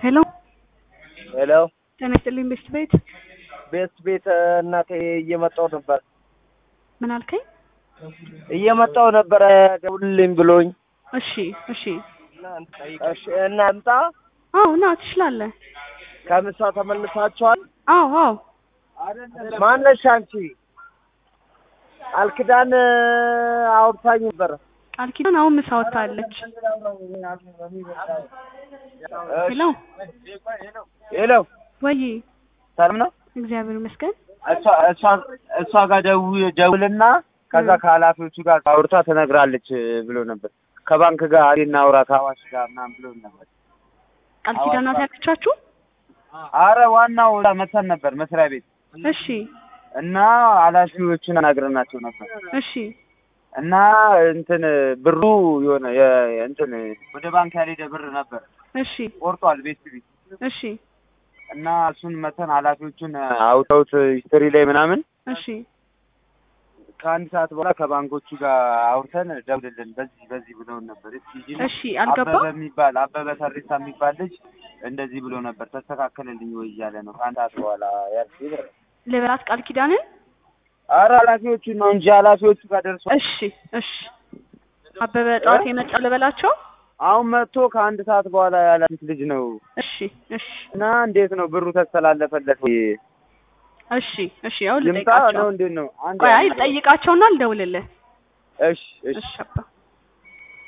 ሄሎ ሄሎ ጤና ይስጥልኝ ቤስት ቤት ቤስት ቤት እናቴ እየመጣው ነበር ምን አልከኝ? እየመጣው ነበረ ደውልልኝ ብሎኝ። እሺ እሺ እሺ እናምጣ። አዎ ና ትችላለህ። ከምሳ ተመልሳችኋል? አዎ አዎ ማነሽ አንቺ? አልክዳን አውርታኝ ነበረ። ቃል ኪዳን አሁን ምሳ ወጥታለች። ሄሎ ሄሎ ወይ ሰላም ነው? እግዚአብሔር ይመስገን። እሷ እሷ እሷ ጋር ደው- ደውልና ከዛ ከኃላፊዎቹ ጋር አውርታ ትነግራለች ብሎ ነበር። ከባንክ ጋር እናውራ ከአዋሽ ጋር ምናምን ብሎ ነበር። ቃል ኪዳን ናት ያለቻችሁ? አረ ዋናው እዛ መተን ነበር መስሪያ ቤት እሺ እና ኃላፊዎቹን አናግረናቸው ነበር እሺ እና እንትን ብሩ የሆነ የ- እንትን ወደ ባንክ ያልሄደ ብር ነበር እሺ ቆርጧል ቤት ቤት እሺ እና እሱን መተን ኃላፊዎቹን አውተውት ሂስትሪ ላይ ምናምን እሺ ከአንድ ሰዓት በኋላ ከባንኮቹ ጋር አውርተን ደውልልን በዚህ በዚህ ብለውን ነበር። እስኪ ሂጂና እሺ አልገባ አበበ የሚባል አበበ ተሬሳ የሚባል ልጅ እንደዚህ ብሎ ነበር ተስተካከለልኝ ወይ እያለ ነው ከአንድ ሰዓት በኋላ ያልኩ ብር ልበላት ቃል ኪዳንን አረ ኃላፊዎቹ ነው እንጂ ኃላፊዎቹ ጋር ደርሷል። እሺ እሺ አበበ ጠዋት የመጣ ልበላቸው። አሁን መጥቶ ከአንድ ሰዓት በኋላ ያላፊት ልጅ ነው እሺ እሺ እና እንዴት ነው ብሩ ተስተላለፈለት ወይ? እሺ እሺ ያው ይምጣ ልጠይቃቸው። ነው እንዴት ነው? አንድ ቆይ አይ ልጠይቃቸውና ልደውልልህ። እሺ እሺ እሺ አባ